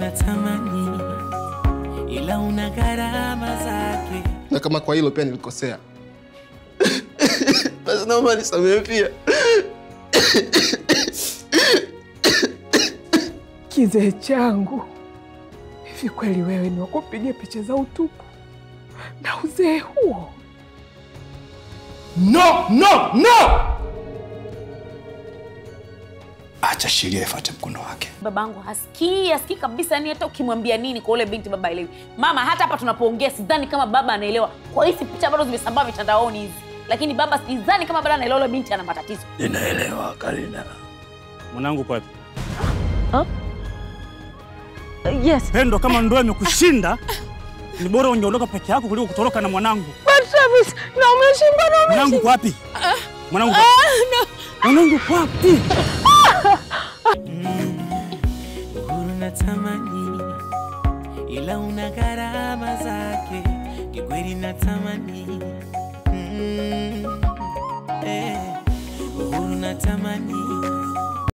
natamani, ila una gharama zake. na kama kwa hilo pia nilikosea, basi naomba nisamehe pia. Kizee changu, hivi kweli wewe ni wakupiga picha za utupu na uzee huo? No, no, no! Acha sheria ifuate mkondo wake. Babangu hasikii, hasikii kabisa, yani hata ukimwambia nini kwa ule binti baba elewi. Mama, hata hapa tunapoongea sidhani kama baba anaelewa kwa hizi picha bado zimesambaa mitandaoni hizi, lakini baba sidhani kama bado anaelewa ule binti ana matatizo. Ninaelewa Karina. Mwanangu kwapi? Yes. Pendo, kama ndoa imekushinda ni bora ungeondoka peke yako kuliko kutoroka na mwanangu. But Travis, na umeshinda na Mwanangu kwapi? Mwanangu kwapi? Mwanangu kwapi? Uhuru natamani, ila una gharama zake. Kikweli natamani, mm, eh, uhuru natamani